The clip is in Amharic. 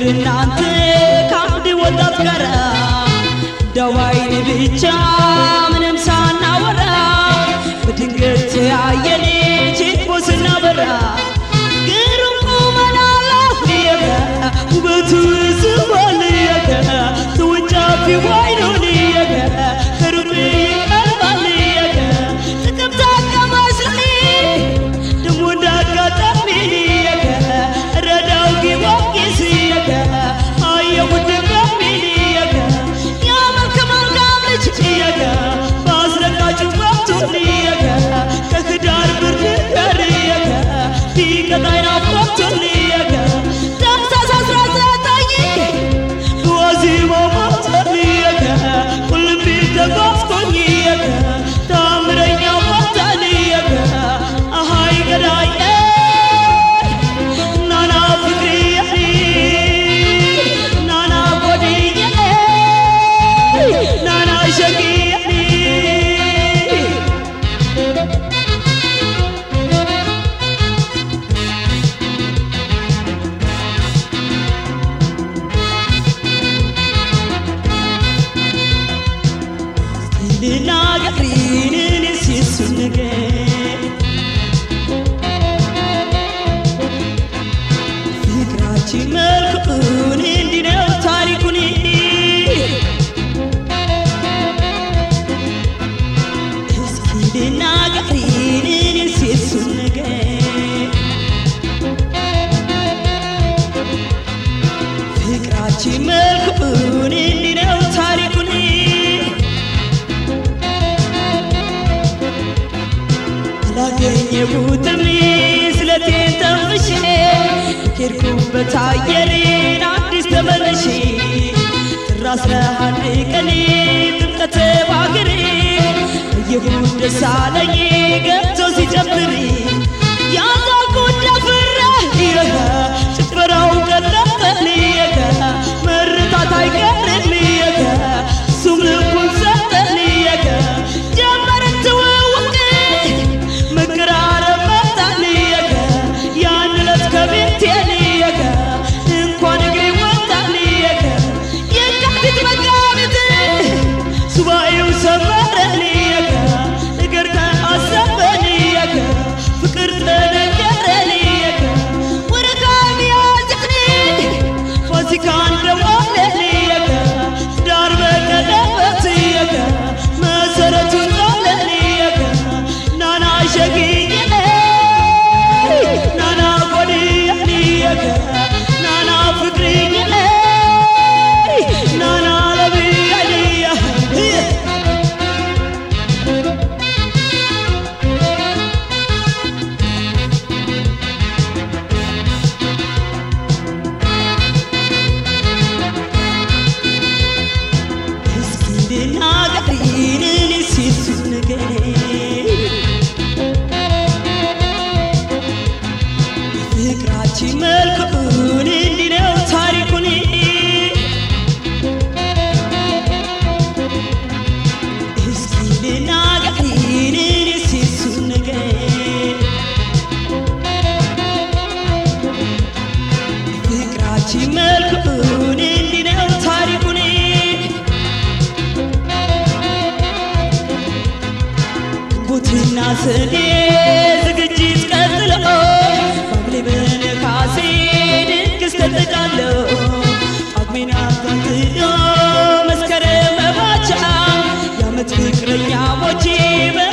እናንተ ከአንድ ወጣት ጋር ደዋይን ብቻ ምንም ሳናወራ በድንገት ተያየን ችቦ ስናበራ ግሩም ቁመና አለው የከ ውበቱ ስቧል የከ ተወንጫፊ ዋይኑን የከ ከሩቅ ይቀርባል የከ ጥቅምት አጋማሽ ላይ ደሞ እንዳጋጣሚ የከ ረዳው ጊዮርጊስ የከ አየው ድጋሚ የከ ያ መልከ መልካም ልጅ የከ በአስደንጋጭ ወቅቱን የከ ከህዳር ብርድ ጋር የከ ቢቀጣይ ናፍቆቱን የከ ታኅሳስ አስራ ዘጠኝ በዋዜማው ሞቱን የከ ቁልቢ ተጓዝኩኝ የከ ታምረኛ ቦታን የከ አሃይ ገዳዬ ናና ፍቅርዬ ናና ጎድዬ ናና ሸግዬ ልናገሪን እኔስ የሱን ነገር ፍቅራችን መልኩን እንዲህ ነው ታሪኩን እስኪ ልናገሪን እኔስ የሱን ነገር ፍቅራችን መልኩን እንዲህ ነው ታሪኩን አላገኘሁትም ስለቴን ተንፍሼ ሄድኩበት አየሬን አዲስ ተመልሼ ጥር አስራ አንድ ቀን ጥምቀተ ባገሬ አየሁት ደስ አለኝ ገብቶ ሲጨፍር ያዛልኩት ደፍሬ የከ ጭፈራው ቀለጠል የከ መርታት አይቀርም የከ እሱም ልቡን ሰጠል የከ ጀመርን ትውውቅ መቀራረብ መጣን የከ ያን ዕለት ከቤቴ የከ እንኳን እግሬ ወጣን የከ የካቲት መጋቢት ሱባኤው ሰመረን የከ ነገር ተአሰበን የከ ፍቅር ተነገረን የከ ወረካ ሚያዝን ፋሲካ እንደዋለን የከ ዳር በቀለበት የከ መሰረቱን ጣለን የከ ናና ሸግዬ ናና ጎድዬ የከ ናና ፍቅርዬ ናና ለብዬ እስኪ ልናገሪን እኔስ የሱን ነገር ፍቅራችን መልኩን እንዲህ ነው ታሪኩን እስኪ ልናገሪን እኔስ የሱን ነገር ፍቅራችን መልኩን እንዲህ ነው ታሪኩን ግንቦትና ሰኔ ዝግጅት ቀጥሎ ሐምሌ በነሐሴ ድግስ ተጠቃለው ጳጉሜን አታትሎ መስከረም መባቻ የዓመት ፍቅረኛሞቼ በ